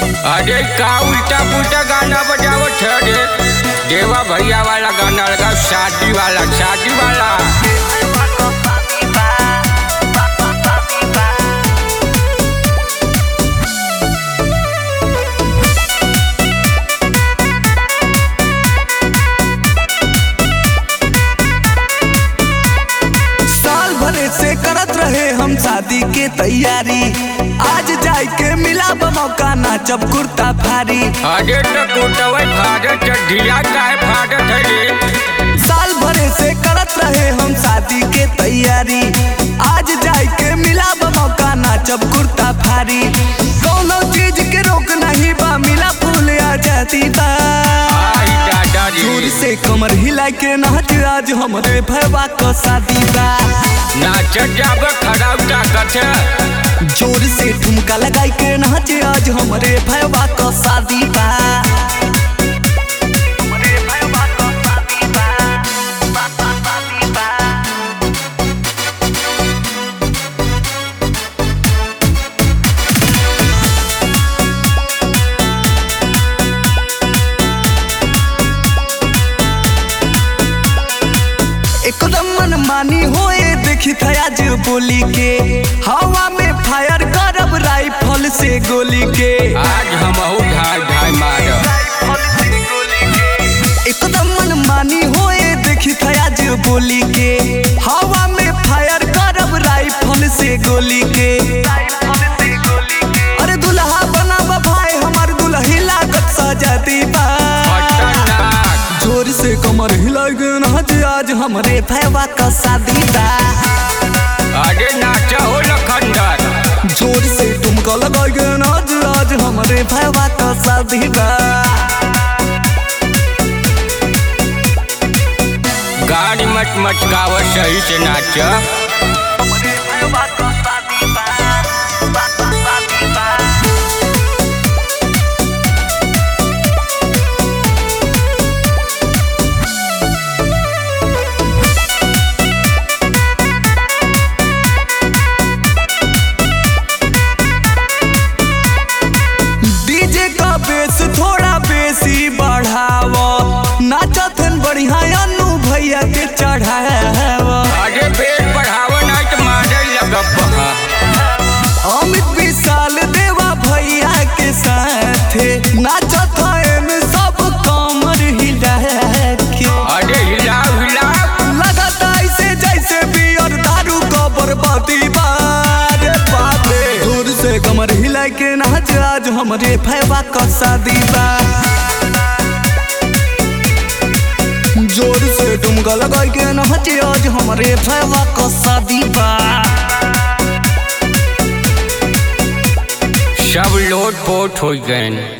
अरे का उल्टा पुल्टा गाना बजावत है रे देवा भैया वाला गाना लगा शादी वाला शादी वाला साल भरे से करत रहे हम शादी के तैयारी आज जाए के मिला मौका नाचब कुर्ता भारी अरे तो कुटवे फाड़त है ढीला काहे फाड़त है रे साल भरे से करत रहे हम शादी के तैयारी आज जाए के मिला मौका नाचब कुर्ता भारी कोनो चीज के रोक नहीं बा मिला फूल आ जाती बा आई दादा जोर रे से कमर हिला के नाच आज हमरे भैया का शादी बा नाच जाब खड़ा उठा कथे जोर से ठुमका लगाई के नाच आज हमरे भैया का शादी बा एकदम मनमानी होए देखी था आज बोली के हवा में फायर करब राइफल से गोली के आज हम ढाई ढाई मारब एकदम मनमानी होए देखी था आज बोली के हवा में फायर करब राइफल से गोली के अरे दुल्हा बना भाई हमार दुल्ही लागत सजाती बा खतरनाक जोर से कमर हिला के नाच आज हमरे भैया का शादी बा अरे नाच हो लखंडर जोर से तुमको लगा के नाच आज हमरे भैया का शादी बा गाड़ी मच मचकाव सही से नाच डीजे का बेस थोड़ा बेसी बढ़ावा नाचथन बढ़िया अनु भैया के चढ़ावा अरे बेट बढ़ाव नहीं तो मारे लगब बहा। अमित विशाल देवा भैया के साथे नाचथन सब कमर हिला के अरे हिलाओ हिलाओ लगता ऐसे जैसे बियर दारू को बर्बादी बारे बापे दूर से कमर हिला के नाच आज हमरे भैया का शादी बा जोर से डुमका लगा के नाच आज हमरे भैया का शादी बा सब लोट पोट हो गए